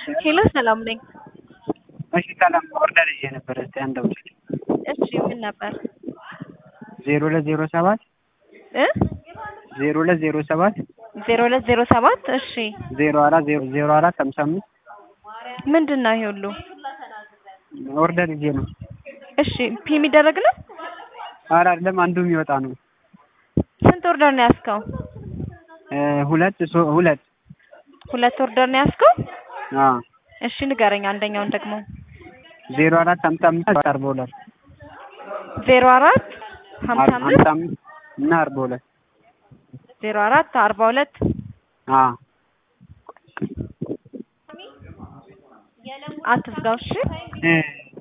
ሄሎ ሰላም ነኝ። እሺ ሰላም ኦርደር ይዤ ነበር። እስቲ አንድ አውጪ። እሺ ምን ነበር ዜሮ ሁለት ዜሮ ሰባት እ ዜሮ ሁለት ዜሮ ሰባት ዜሮ ሁለት ዜሮ ሰባት እሺ ዜሮ አራት ዜሮ ዜሮ አራት ሀምሳ አምስት ምንድን ነው ይሄ ሁሉ? ኦርደር ይዤ ነው። እሺ ፒ የሚደረግ ነው? ኧረ አይደለም አንዱ የሚወጣ ነው። ስንት ኦርደር ነው ያዝከው? እ ሁለት ሶ- ሁለት ሁለት ኦርደር ነው ያዝከው? አዎ እሺ ንገረኝ አንደኛውን ደግሞ ዜሮ አራት ሀምሳ አምስት አርባ ሁለት ዜሮ አራት ሀምሳ ሀምሳ አምስት አምስት እና አርባ ሁለት ዜሮ አራት አርባ ሁለት አዎ አትዝጋው እሺ እ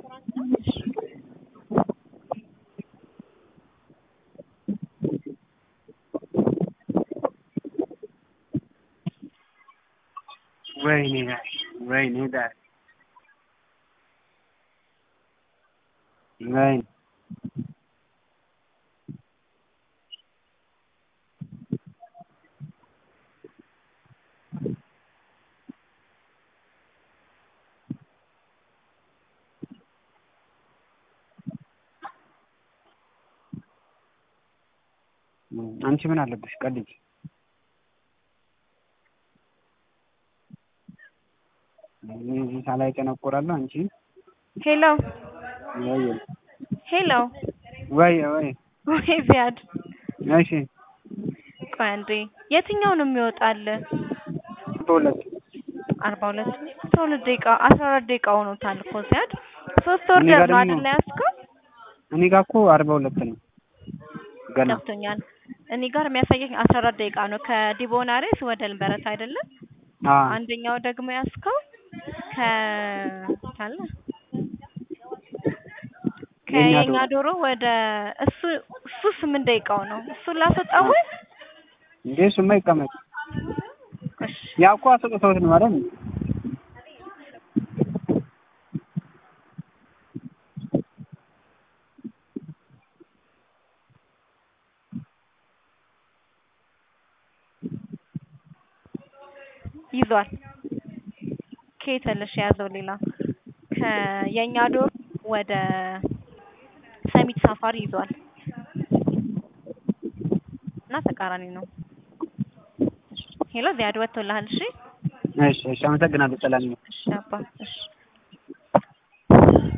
ወይኔ ጋር ወይኔ ጋር ወይኔ አንቺ ምን አለብሽ? ቀልጅ እዚህ ሳላይ ቀነቆራለሁ። አንቺ ሄሎ ወይ ሄሎ ወይ ወይ ወይ ዚያድ እሺ ቆይ አንዴ የትኛው ነው የሚወጣል? በሁለት አርባ ሁለት አስራ ሁለት ደቂቃ አስራ አራት ደቂቃ ሆኖታል እኮ ዚያድ ሶስት እኔ ኦርደር ጋር ነው ደግሞ- አይደል ያዝከው? እኔ ጋር እኮ አርባ ሁለት ነው ገና ገብቶኛል። እኔ ጋር የሚያሳየኝ አስራ አራት ደቂቃ ነው ከዲቦናሬስ ወደ ልበረት አይደለም? አዎ አንደኛው ደግሞ ያዝከው ከ ካለ የኛ ከየኛ ዶሮ ወደ እሱ እሱ ስምንት ደቂቃው ነው። እሱን ላስወጣው ወይ? እንዴ እሱማ ይቀመጥ። እሺ ያው እኮ አስወጥተውት ነው አይደል? ይዟል። ከየት ያለሽ የያዘው ሌላ ከየኛ ዶሮ ወደ ሰሚት ሳፋሪ ይዟል እና ተቃራኒ ነው። ሄሎ ዚያድ ወጥቶልሃል? እሺ እሺ እሺ፣ አመሰግናለሁ። ሰላም ነው። እሺ አባ እሺ